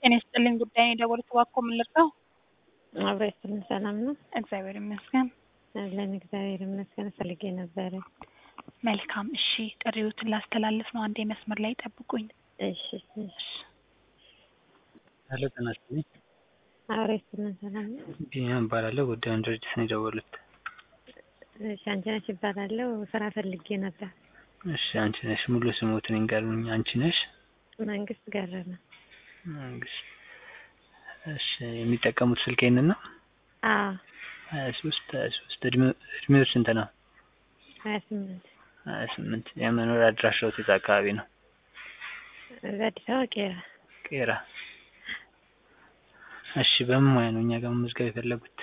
ጤና ይስጥልኝ ጉዳይ የደወሉት እባክዎ ምን ልርዳው? አብሮ ይስጥልን ሰላም ነው? እግዚአብሔር ይመስገን። አለን እግዚአብሔር ይመስገን። ፈልጌ ነበረ። መልካም እሺ፣ ጥሪዎትን ላስተላልፍ ነው። አንዴ መስመር ላይ ጠብቁኝ። እሺ እሺ። ሄሎ ጤና ይስጥልኝ። አብሮ ይስጥልን ሰላም ነው? ቢኒያም እባላለሁ። ጉዳዩን ድርጅት ነው የደወሉት። እሺ አንቺ ነሽ እባላለሁ። ስራ ፈልጌ ነበር። እሺ አንቺ ነሽ ሙሉ ስሞትን ይንገሩኝ። አንቺ ነሽ? መንግስት ገረመ። መንግስት። እሺ የሚጠቀሙት ስልክ ይሄንን ነው? አዎ ሀያ ሶስት ሀያ ሶስት እድሜው ስንት ነው? ሀያ ስምንት ሀያ ስምንት የመኖሪያ አድራሻዎት የት አካባቢ ነው? በአዲስ አበባ ቄራ። ቄራ። እሺ በምን ሙያ ነው እኛ ጋር መመዝገብ የፈለጉት?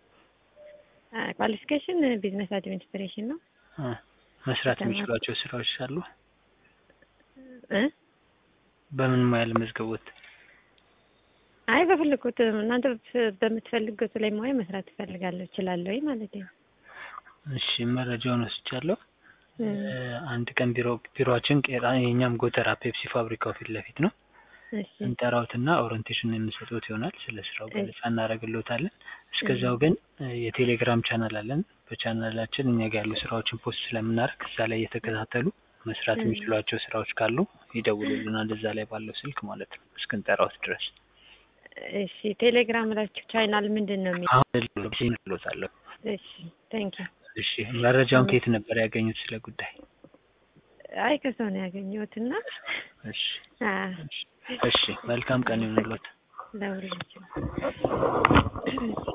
ኳሊፊኬሽን ቢዝነስ አድሚኒስትሬሽን ነው። አ መስራት የሚችሏቸው ስራዎች አሉ? እ በምን ሙያ ለመዝገቦት? አይ በፈለጉት እናንተ በምትፈልጉት ላይ ሙያ መስራት እፈልጋለሁ እችላለሁ ማለት ነው። እሺ መረጃውን ወስጃለሁ። አንድ ቀን ቢሮ ቢሮአችን ቄራ የኛም ጎተራ ፔፕሲ ፋብሪካው ፊት ለፊት ነው። እሺ እንጠራውትና ኦሪንቴሽን የምንሰጡት ይሆናል። ስለ ስራው ገለጻ እናደርግልዎታለን። እስከዛው ግን የቴሌግራም ቻናል አለን። በቻናላችን እኛ ጋር ያሉ ስራዎችን ፖስት ስለምናደርግ እዛ ላይ እየተከታተሉ መስራት የሚችሏቸው ስራዎች ካሉ ይደውሉልናል። እዛ ላይ ባለው ስልክ ማለት ነው እስክንጠራውት ድረስ። እሺ ቴሌግራም ላችሁ ቻናል ምንድን ነው የሚለው? አሁን ልሎታለሁ። እሺ ቴንክ ዩ። እሺ መረጃውን ከየት ነበር ያገኙት ስለ ጉዳይ? አይ ከሰው ነው ያገኘሁት እና እሺ አዎ እሺ መልካም ቀን ይሁንልዎት። ለሁላችሁ